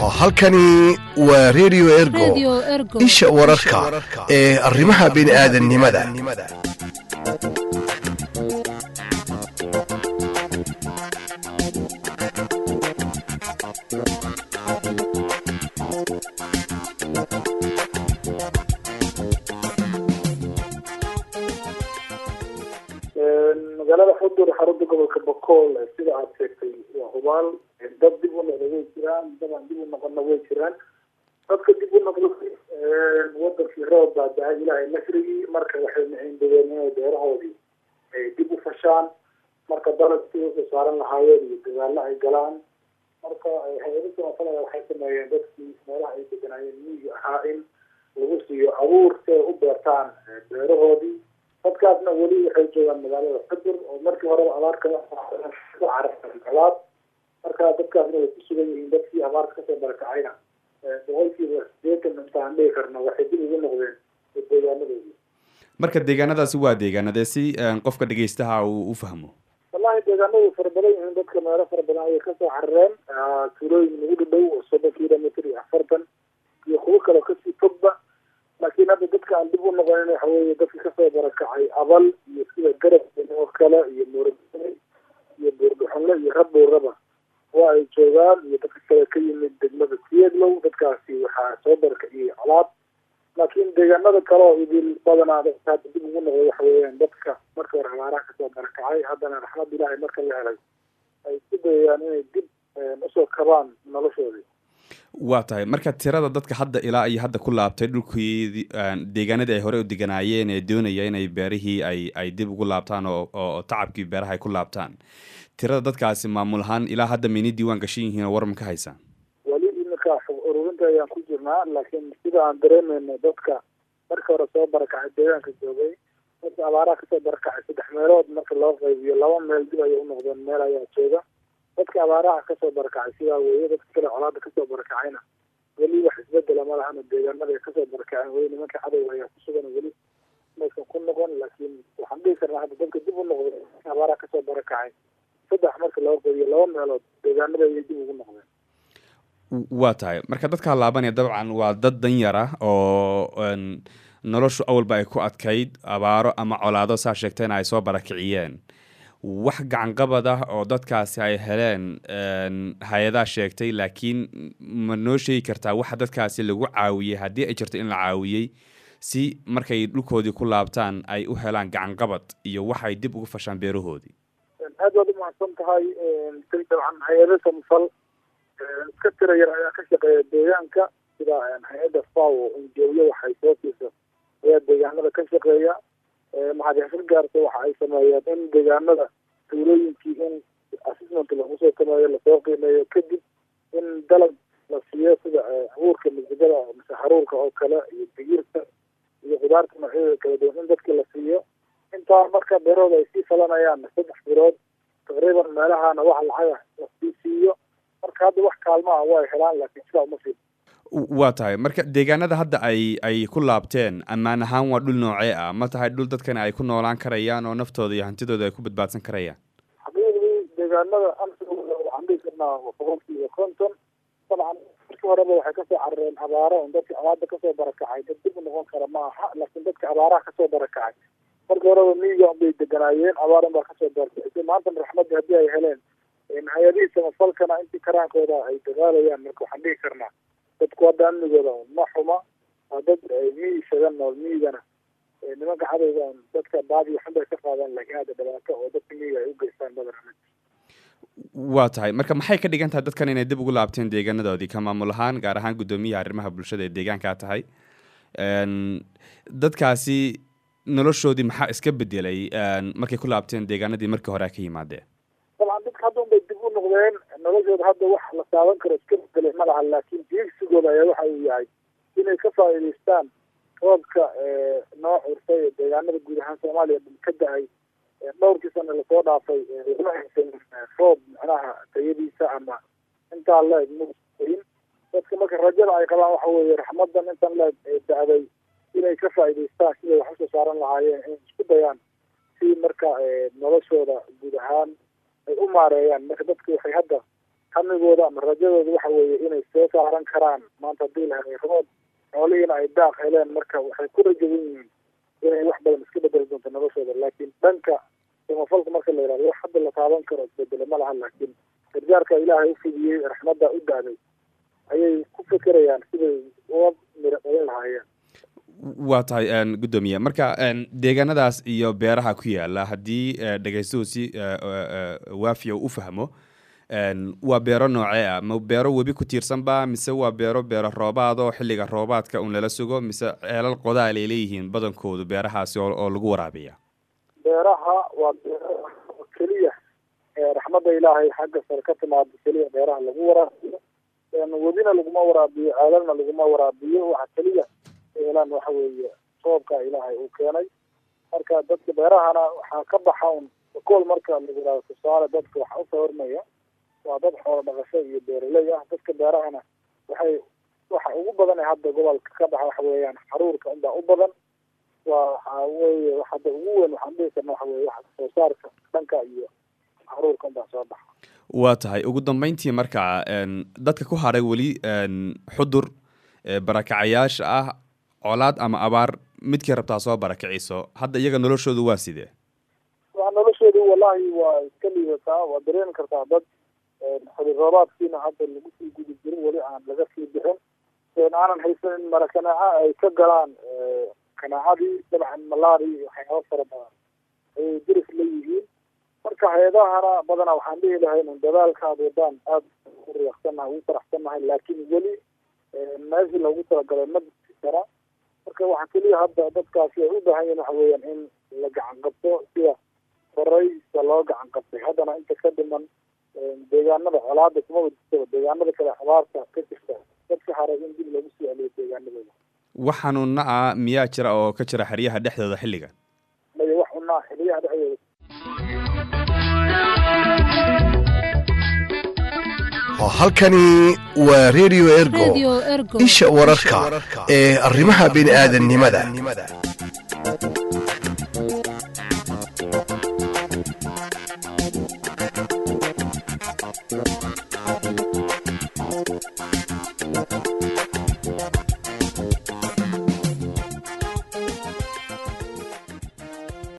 halkani waa redio ergo isha wararka ee arrimaha bini'aadannimada magaalada xudur xarunta gobolka bokool sida aad sheegtay waa hubaal dad dib u noqda way jiraan dadaan dib u noqona way jiraan dadka dib u noqday wadankii roob baa dahay ilaahay nasrigii marka waxay maciindadeen inay beerahoodii ay dib u fashaan marka dalagtii usoo saaran lahaayeen iyo dagaalo ay galaan marka hay-adada masalada waxay sameeyeen dadkii meelaha ay deganaayeen miyiga ahaa in lagu siiyo abuur si ay u beertaan beerahoodii dadkaasna weli waxay joogaan magaalada xudur oo markii horeba abaarka carabalaad marka dadkaasna way ku sugan yihiin dadkii abaarka kasoo barakacayna boqolkiiba sideetan intaan dhihi karno waxay dib ugu noqdeen deegaanadoodii marka deegaanadaasi waa deegaanadee si qofka dhegeystaha uu u fahmo wallahi deegaanadu fara badan yihiin dadka meelo fara badan ayay kasoo carareen tuulooyin nagu dhadhow oo soddon kilomitr iyo afartan iyo kuwo kaleo kasii fogba laakiin hadda dadka aan dib u noqonin waxa weeye dadka kasoo barakacay abal iyo sida garab oo kale iyo muurabane iyo buurdhuxunle iyo rabowraba waa ay joogaan iyo dadka kale ka yimid degmada sieglow dadkaasi waxaa soo barakaciyey colaad laakiin deegaanada kale oo idil badanaa dadka hadda dib ugu noqday waxa weeyaan dadka marka hore abaaraha kasoo barakacay haddana raxmad ilaahay marka la helay ay isku dayayaan inay dib usoo kabaan noloshoodii waa tahay marka tirada dadka hadda ilaa iyo hadda ku laabtay dhulkii deegaanadii ay horey u deganaayeen ee doonaya inay beerihii ay ay dib ugu laabtaan oo oo tacabkii beeraha ay ku laabtaan tirada dadkaasi maamul ahaan ilaa hadda mayna diiwaan gashan yihiin oo warma ka haysaan weli iminka xog ururinta ayaan ku jirnaa laakiin sida aan dareemayno dadka marka hore soo barakacay deegaanka joogay dadka abaaraha kasoo barakacay saddex meelood marka loo qaybiyo laba meel dib ayay unoqdeen meel ayaa jooga dadka abaaraha kasoo barakacay sidaa weeye dadka kale colaada kasoo barakacayna weli wax isbedela ma lahana deegaanada ay kasoo barakaceen weli nimanka cadow ayaa ku sugan weli maysan ku noqon laakiin waxaan dhihi karnaa hadda dadka dib u noqday abaaraha kasoo barakacay saddex marka loo qeybiyo laba meelood deegaanada ayay dib ugu noqdeen waa tahay marka dadkaa laabanaya dabcan waa dad danyar ah oo noloshu awalba ay ku adkayd abaaro ama colaado saa sheegtayna ay soo barakiciyeen wax gacanqabad ah oo dadkaasi ay heleen hay-adaa sheegtay laakiin ma noo sheegi kartaa waxa dadkaasi lagu caawiyey haddii ay jirto in la caawiyey si markay dhulkoodii ku laabtaan ay u helaan gacanqabad iyo waxay dib ugu fashaan beerahoodii aad baad umahadsan tahay dabcan hay-ada samfal iska tira yar ayaa ka shaqeeya deegaanka sida hay-adda faw injooyo waxay soo siisa ayaa deegaanada ka shaqeeya maxadixsir gaarta waxa ay sameeyeen in deegaanada tuulooyinkii in assessment lagu soo sameeyo lasoo qiimeeyo kadib in dalag la siiyo sida abuurka masagada mise haruurka oo kale iyo digirta iyo khudaarta noocyadeeda kala duwan in dadki la siiyo intaa marka beerahooda ay sii falanayaan saddex bilood taqriiban meelahana wax lacaga lasii siiyo marka hadda wax kaalmaha waa helaan laakiin sidaa uma sii waa tahay marka deegaanada hadda ay ay ku laabteen ammaan ahaan waa dhul noocee ah ma tahay dhul dadkani ay ku noolaan karayaan oo naftooda iyo hantidooda ay ku badbaadsan karayaan xaqiiqdii deegaanada amsigooda waxaan dhihi karnaa boqolkiiba konton dabcan markii horeba waxay kasoo carareen abaaro on dadka abaada kasoo barakacay dad dib u noqon kara ma aha laakiin dadka abaaraha kasoo barakacay markii horeba miyiga unbay deganaayeen abaar un baa kasoo barakacay maantana raxmadii haddii ay heleen hay-adihii samafalkana intii karaankooda ay dagaalayaan marka waxaan dhihi karnaa dadku hadda amnigooda ma xuma waa dad miyi isaga nool miyigana nimanka cadowga dadka baadi waxun bay ka qaadaan laakiin hadda dhibaato oo dadka miyiga ay u geystaan badan waa tahay marka maxay ka dhigan tahay dadkan inay dib ugu laabteen deegaanadoodii ka maamul ahaan gaar ahaan guddoomiyaha arrimaha bulshada ee deegaankaa tahay dadkaasi noloshoodii maxaa iska bedelay markay ku laabteen deegaanadii markii hore ka yimaadeen dabcan dadka hadda unbay dib u noqdeen noloshooda hadda wax la taaban karo iska bedelay ma laha laakiin diigsigooda ayaa waxa uu yahay inay ka faa'iidaystaan roobka noo curtay ee deegaanada guud ahaan soomaaliya ka da-ay dhowrkii sana lasoo dhaafay ma haysan roob macnaha tayadiisa ama intaa la-eg main dadka marka rajada ay qabaan waxa weeye raxmadan intan la-eg da-day inay ka faa'iidaystaan siday wax usoo saaran lahaayeen inay isku dayaan si marka noloshooda guud ahaan ay u maareeyaan marka dadku waxay hadda hamigooda ama rajadooda waxa weeye inay soo saaran karaan maanta haddii la helay roob xoolihiina ay daaq heleen marka waxay ku rajawan yihiin inay wax badan iska bedeli doonto noloshooda laakiin dhanka samafalka marka la yidhahdo wax hadda la taaban karo isbedele ma laha laakiin gargaarka ilaahay u fidiyey raxmadda u daaday ayay ku fekerayaan siday uga miro dhalin lahaayeen waa tahay guddoomiye marka deegaanadaas iyo beeraha ku yaala haddii dhegaystuhu si waafiya u fahmo waa beero noocee ah ma beero webi ku tiirsanba mise waa beero beero roobaad oo xilliga roobaadka un lala sugo mise ceelal qodaal ay leeyihiin badankoodu beerahaasi oo lagu waraabiya beeraha waa beero keliya raxmadda ilaahay xagga sare ka timaado keliya beeraha lagu waraabiyo webina laguma waraabiyo ceelalna laguma waraabiyo waxa keliya eelan waxa weeye roobka ilaahay uu keenay marka dadka beerahana waxaa ka baxa un kool marka lagu yihahdo tusaale dadka waxa u sawirmaya waa dad xoolo dhaqasho iyo beeraley ah dadka beerahana waxay waxa ugu badan ee hadda gobolka ka baxa waxa weeyaan xaruurka unbaa u badan waa waxa weeye hadda ugu weyn waxaan dhihi karna waxa weye waxa soo saarka dhanka iyo xaruurka unbaa soo baxa waa tahay ugu dambeyntii marka dadka ku haray weli xudur barakacayaasha ah colaad ama abaar midkii rabtaa soo barakiciso hadda iyaga noloshoodu waa sidee waa noloshoodu wallahi waa iska liidataa waa dareemi kartaa dad xili roobaadkiina hadda lagu sii gudi jirin weli aan laga sii bixin aanan haysanin mara kanaaca ay ka galaan kanaacadii dabcan malaari iyo waxyaaba fara badan ayay diris la yihiin marka hay-adahana badanaa waxaan dhihi lahayn un dadaalka ad wadaan aada u riyaaqsannahay ugu faraxsannahay laakiin weli meeshii loogu talagalay ma disi kara marka waxaa keliya hadda dadkaasi ay u baahan yihin waxa weeyaan in la gacan qabto sida horeysa loo gacan qabtay haddana inta ka dhiman deegaanada colaada kumaba jirtaba deegaanada kale abaarta ka jirta dadka haray in dib lagu sii celiyo deegaanadooda wax xanuuna ah miyaa jira oo ka jira xeryaha dhexdooda xilligan maya wax xunaa xeryaha dhexdooda halkani waa radio ergo isha wararka ee arrimaha bini aadannimada